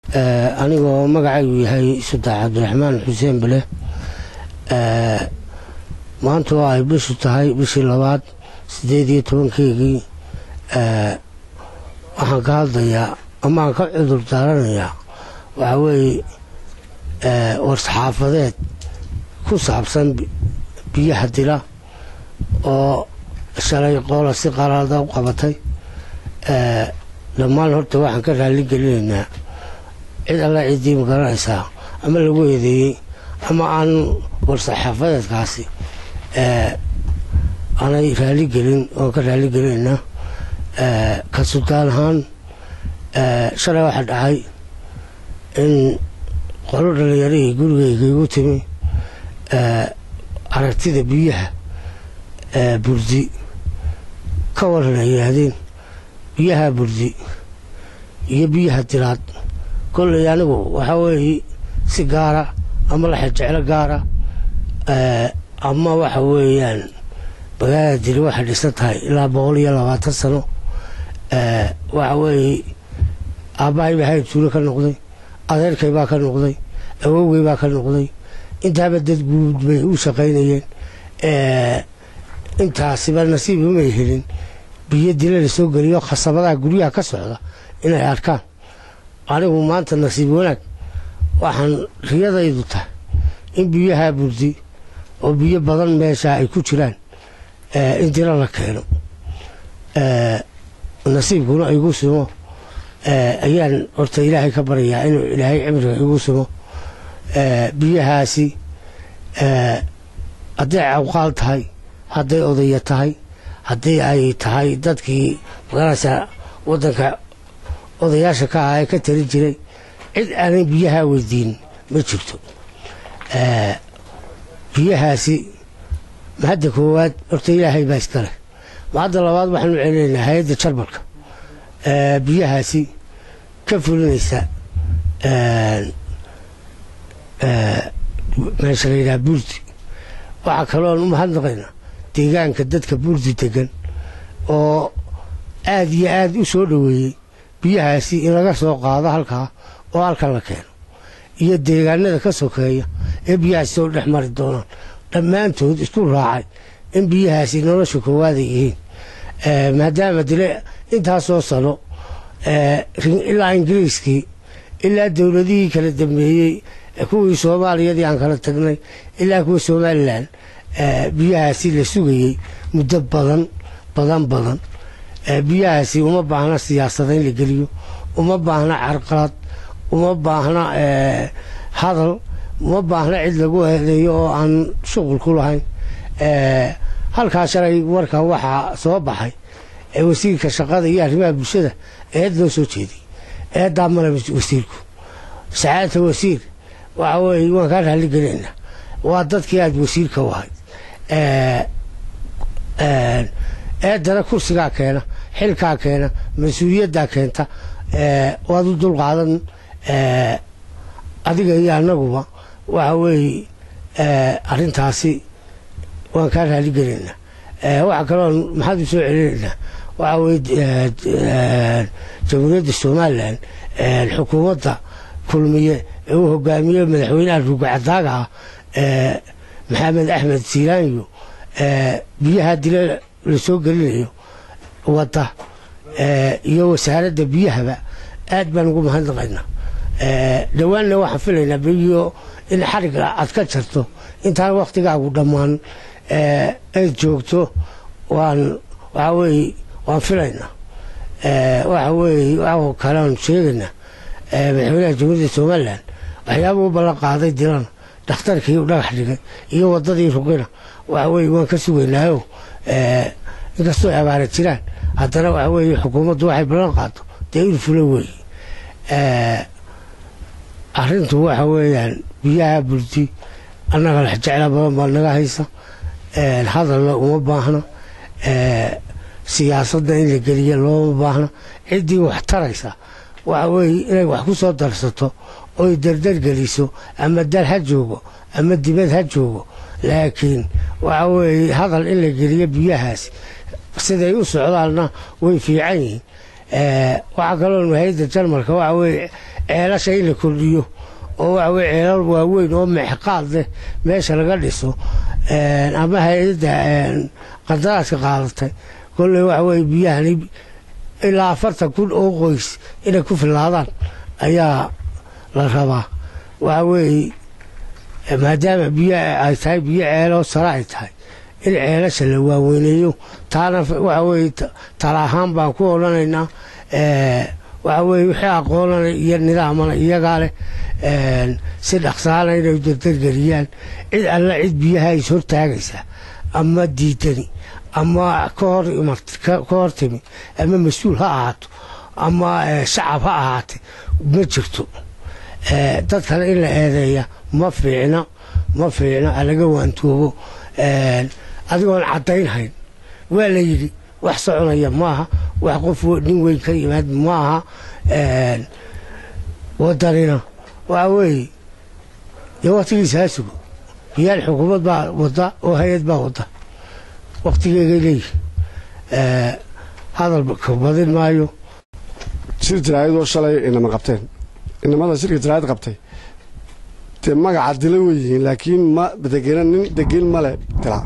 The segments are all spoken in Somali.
anigoo magacaygu yahay sudax cabdiraxmaan xuseen bale maanta oo ay bishu tahay bishii labaad siddeed iyo tobankeygii waxaan ka hadlayaa ama aan ka cudur daaranayaa waxaa weeye war-saxaafadeed ku saabsan biyaha dila oo shalay qoola si qalaada u qabatay dhammaan horta waxaan ka raalli gelinaynaa cid alla ciddii ma garanaysaa ama lagu eedeeyey ama aan war-saxaafadeedkaasi aanay raalli gelin oon ka raalli gelinaynaa ka sultaan ahaan shalay waxaa dhacay in qolo dhallinyarihii gurigayga igu timi aragtida biyaha burdi ka waran ay yidhaahdeen biyaha burdi iyo biyaha dilaad kolley anigu waxaa weeye si gaara ama laxajeclo gaara ama waxa weeyaan magaalada dili waxay dhisan tahay ilaa boqol iyo labaatan sano waxa weeye aabbahay baa hayr tuulo ka noqday adeerkay baa ka noqday awowgay baa ka noqday intaaba dad guud bay u shaqaynayeen intaasiba nasiib umay helin biyo dila la soo geliyo khasabadaha guryaha ka socda inay arkaan anigu maanta nasiib wanaag waxaan riyadaydu tahay in biyaha burdi oo biyo badan meesha ay ku jiraan in dila la keeno nasiibkuna igu simo ayaan horta ilaahay ka baryayaa inuu ilaahay cimriga igu simo biyahaasi hadday cawqaal tahay hadday odaya tahay haddii ay tahay dadkii magaranaysaa waddanka odayaasha ka ah ee ka tali jiray cid aanay biyaha weydiin ma jirto biyahaasi mahadda koowaad horta ilaahay baa iskale mahadda labaad waxaanu celinaynaa hay-adda jarmalka biyahaasi ka fulinaysa meesha la yidhaha buurdi waxaa kaloon u mahadnaqaynaa deegaanka dadka buurdi degan oo aada iyo aada u soo dhoweeyey biyahaasi in laga soo qaado halkaa oo halkan la keeno iyo deegaanada ka sokeeya ee biyahaasi soo dhex mari doonaan dhammaantood isku raacay in biyahaasi nolosha koowaada yihiin maadaama dile intaasoo sano ilaa ingiriiskii ilaa dowladihii kala dambeeyey kuwii soomaaliyadii aan kala tagnay ilaa kuwa somalilan biyahaasi la sugayey muddo badan badan badan biyahaasi uma baahna siyaasada in la geliyo uma baahna carqalad uma baahna hadal uma baahna cid lagu eedeeyo oo aan shuqul ku lahayn halkaa shalay warka waxaa soo baxay wasiirka shaqada iyo arrimaha bulshada eed loo soo jeeday eeddaa male wasiirku sacaadata wasiir waxa weeye waan kaa raalli gelaynaa waa dadkii aada wasiirka u ahayd eedana kursigaa keena xilkaa keena mas-uuliyaddaa keenta waad u dulqaadan adiga iyo annaguba waxa weeye arrintaasi waan kaa raalli gelaynaa waxaa kaloo maxaad u soo celinaynaa waxa weye jamhuuriyadda somalilan xukuumadda kulmiye ee uu hogaamiye madaxweynaha ruugacadaaga ah maxamed axmed silaanyo biyaha dila la soo gelinayo wadda iyo wasaaradda biyahaba aad baan ugu mahadnaqaynaa dhowaanna waxaan filaynaa biyo in xariga aad ka jarto intaan waktigaagu dhammaan ayd joogto waan waxaa weeye waan filaynaa waxa weeye wa kalean sheegaynaa madaxweynaha jamhuuriyadda somalilan waxyaaba u ballan qaaday dilana dhakhtarkii u dhagax dhigay iyo waddadii ruqina waxa weye waan ka sugaynaayo inkastoo abaara jiraan haddana waxa weeye xukuumaddu waxay ballan qaado dee in fula weeye arrintu waxa weeyaan biyaha burdi annaga lex jecla badan baa naga haysa hadalna uma baahna siyaasadda in la geliya looma baahna ciddii wax taraysa waxa weeye inay wax ku soo darsato oy dardar geliso ama dal ha joogo ama dibad ha joogo laakiin waxa weeye hadal in la geliyo biyahaas siday u socdaanna way fiican yihiin waxaa kaloo hay-adda jarmalka waxa weeye ceelasha in la kordhiyo oo waxa weye ceelal waaweyn oo meexqaad leh meesha laga dhiso ama hay-adda qandaraaska qaadatay kolley waxa weye biyahani ilaa afartan kun oo qoys inay ku filaadaan ayaa la rabaa waxa weeye maadaama biyo ay tahay biyo ceeloo sare ay tahay in ceelasha la waaweyneeyo taana waxa weye tala ahaan baan ku odhanaynaa waxa weye wixii aqoonana iyo nidaamana iyagaa leh si dhaqsaana inay dardargeliyaan cid alla cid biyaha is hortaagaysa ama diidani ama ka hor timi ama mas-uul ha ahaato ama shacab ha ahaatay ma jirto dadkana in la eedeeya ma fiicna ma fiicna alaga waantoobo adigoon caddaynhayn waa la yidhi wax soconaya maaha wax qof nin weyn ka yimaad maaha wadanina waxa weeye dee waktigiisa ha sugo biyaal xukuumad baa wada oo hay-ad baa wada waktigeegay leeyihi hadal badin maayo shir jaraayadoo shalay inama qabteen inamada shirka jaraayad qabtay dee magaca dila wey yihiin laakiin ma degena nin degin male dila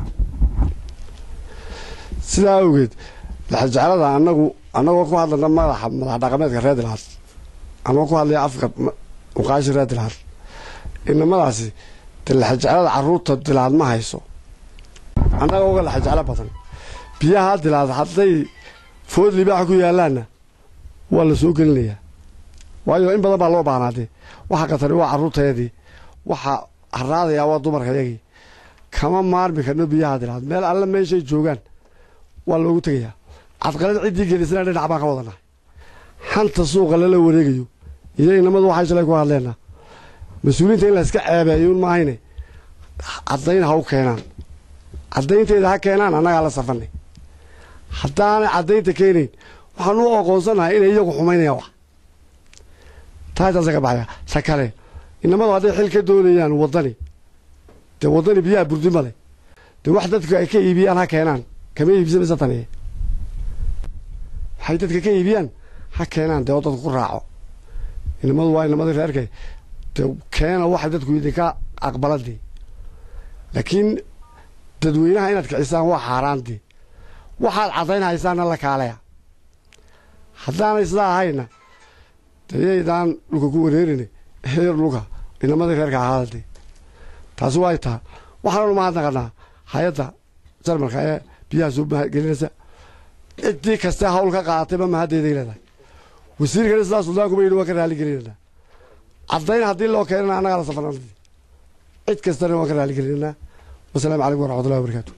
sidaa awgeed laxajeclada anagu annagoo ku hadlana madaxa madax dhaqameedka reer dilhad anagoo ku hadlaya afka uqaashi reer dilhad inamadaasi dee laxajeclada caruurta dilaad ma hayso annaga uga laxajeclo badan biyaha dilaad hadday food libaaxa ku yaalaanna waa la soo gelinayaa waayo in badan baa loo baahnaadee waxa qatari waa carruurtayadii waxa haraadayaa waa dumarkayagii kama maarmi karno biyaha dilaad meel alle meeshay joogaan waa loogu tegayaa cadqalad ciddii gelisana dhinac baan ka wadannahay xanta suuqa lala wareegayo iyo inamadu waxay shalay ku hadleenna mas-uuliyiinta in la iska ceebeeyuun maahayne caddayn ha u keenaan caddaynteeda ha keenaan annagaa la safanay haddaanay caddaynta keenayn waxaan u aqoonsanahay inay iyagu xumaynayaan wax taataasa ka baxaya ta kale inamadu hadday xil ka doonayaan waddani dee waddani biyaha burdi male dee wax dadku ay ka iibiyaan ha keenaan kama iibsamaysa taniye waxay dadka ka iibiyaan ha keenaan dee oo dadku ku raaco inamadu waa inamadii reerkay dee keena waxay dadku idinka aqbaladii laakiin dadweynaha inaad kicisaan waa xaaraantii waxaad caddayn haysaanna la kaaleya haddaanay sidaa ahayna dayaydaan dhulka ku wareerine heer dhulka inamadii reerka ahaadadee taasi waay taa waxaananu mahadnaqanaa hay-adda jarmalka ee biyaha soo gelinaysa ciddii kastee hawl ka qaadatayba mahaddeeday leedahay wasiirkana sidaa suldaankuba yidhi waan ka raali gelinanaa caddayn haddii loo keenana annagaa la safarnaa cid kastana waan ka raali gelinanaa wasalaamu calaykum waraxmatullahi wabarakaatu